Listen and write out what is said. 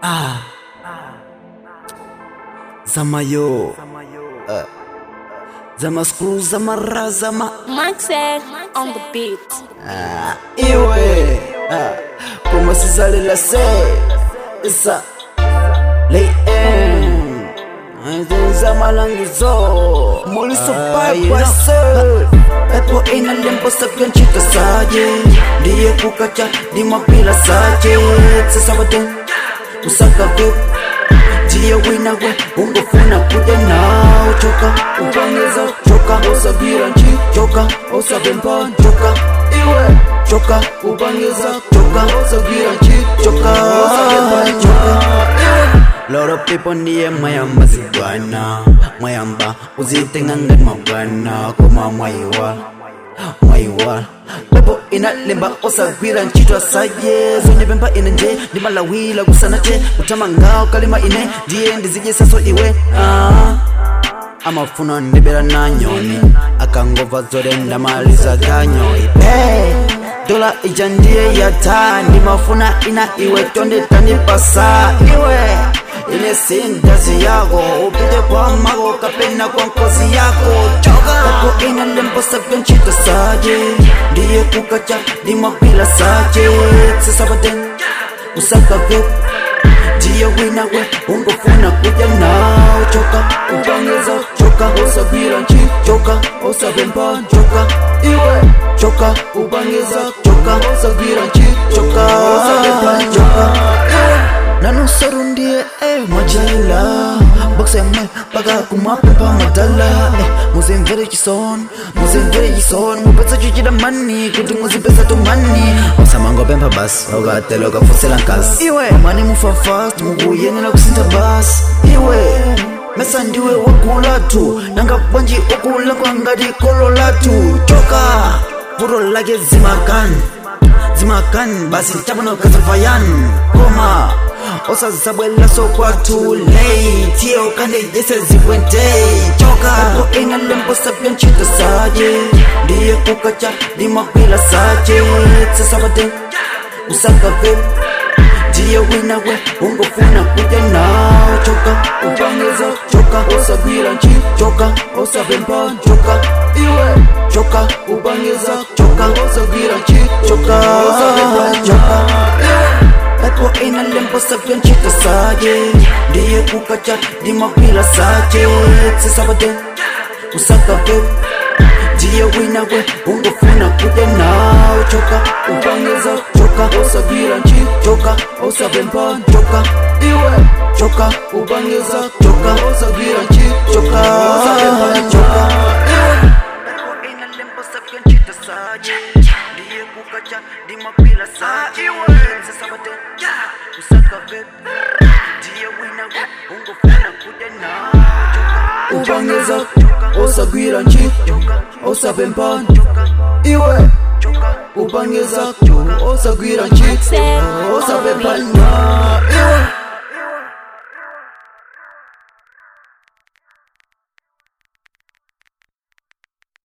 Ah. Zamayo. Uh. Zama screw, zama ra, zama. Maxed on the beat. Ah. Iwe. Ah. Como si sale la C. Esa. Lay in. Zama langizo. Moliso pai kwase. Pepo ina lempo sakyan chita saje. Ndiye kukacha di mapila saje. Sasa wate. Usaka vip. Ndiye wina we. Ungofuna kuja nao. Choka. Ubangeza. Choka. Osabira nchi. Choka. Osabempa. Choka. Iwe. Choka. Ubangeza. Choka. Osabira nchi. Choka. Osabempa. Choka. Iwe. Lot of people ndiye mwayamba zibwana mwayamba uzitengange mabwana koma mwayiwa mwayiwa pepo inalemba osagwira ntchito asaye zonyepempa ine nje ndimalawira kusana che kutama ngawo kalima ine ndiye ndizidye saso iwe ah. amafuna ndibera na nyoni akangova zore ndamaliza ganyoyi hey, dola ija ndiye yata ndimafuna ina iwe tonde tandipasa iwe ine sindazi yako upite kwa mago kapena kwa nkozi yako choka kako ina lembo sabya nchito saje ndiye kukacha ndimapila saje sisabaten usaka vip ndiye wina we ungofuna kuja nao choka ubangeza choka osabira nchi choka osabempa choka iwe choka ubangeza choka osabira nchi choka osabempa choka iwe nanusaru ndiye eh, majaila boxeme paka kumapepa madala eh, muzimvere chison muzimvere chison mupesa chuchida mani kuti muzipesa tumani osamangopempha basi okatela ukafusela nkasi iwe mani mufa fast mukuyenela kusintha basi iwe mesa ndiwe wagula tu nanga bwanji ukula kwangati kolo latu choka vuro lake zimakani zimakani basi chabona kazafayan koma osazabwela sokwathu late ye okande yese zikwente choka epo ina lembo sabya ntchito saje ndiye kukacha ndimagwila saje sasabate usaka vip ndiye wina we ungofuna kuja nao choka ubangeza choka osagwira nchi choka osabempa choka iwe choka ubangeza choka osagwira nchi choka osabempa choka iwe pepo ina lembo sabya nchito saje ndiye kukacha ndimagwila saje sisabate usaka vip ndiye wina we ungofuna kuja nao choka ubangeza choka osagwira nchi choka osabempa choka iwe choka ubangeza choka osagwira nchi choka osabempa choka iwe pepo ina lembo sabya nchito saje ndiye kukacha ndimagwila saje sisabate usaka vip ndiye wina we ungofuna kuja nao ubangeza osagwira nchi osabempa iwe ubangeza osagwira nchi osabempa iwe